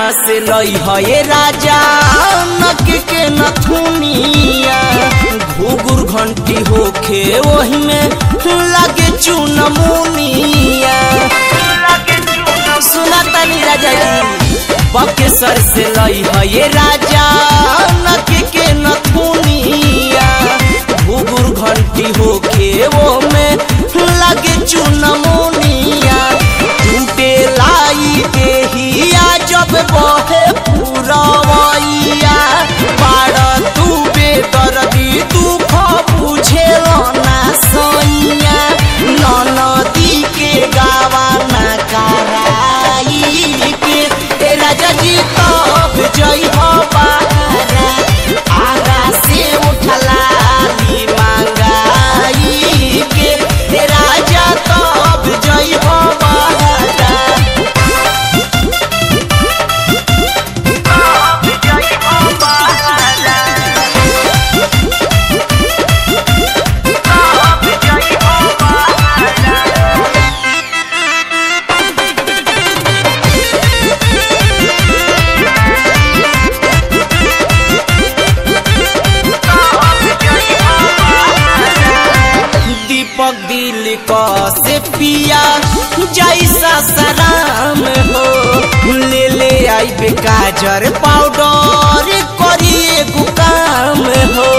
से लई है राजा नक के नथुनिया घुघुर घंटी होखे वही में लगे चुनमुनिया सुना तनी राजा जी बकेसर से लई है राजा नक के नथुनिया घुघुर घंटी होखे वो में लगे चुनमुनिया टूटे लाई देहिया जब बहे पुरवैया बाड़ तू बेदर्दी दुख बुझे ना सैया ननदी के गावा ना कराई के ए राजा जी तब जई हो बारा आगा से उठला ली मांगाई के ए राजा तब जई हो बारा दीपक दिल क से पिया जैसा सराम हो ले ले आई बे काजर पाउडर करिए गुकाम हो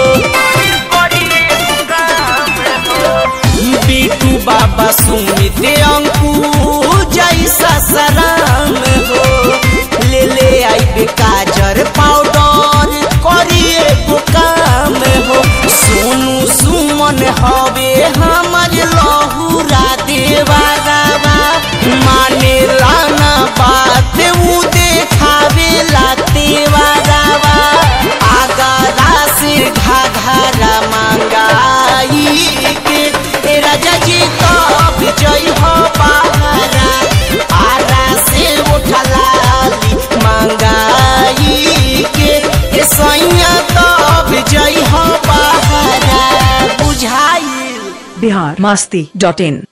बीटू बाबा सुमित अंकु जैसा सराम हो ले ले आई बे काजर पाउडर करिए गुकाम हो सोनू सुमन हवे हमर लहुरा देवा रावा माने लाना बात उ देखावे ला देवा रावा आगारा से घाघरा मांगाई के ए राजा जी कब जई हो बाहरा आरा से उठला ली मांगाई के ए सैया तब जई हो बाहरा बुझाई बिहार मस्ती डॉट इन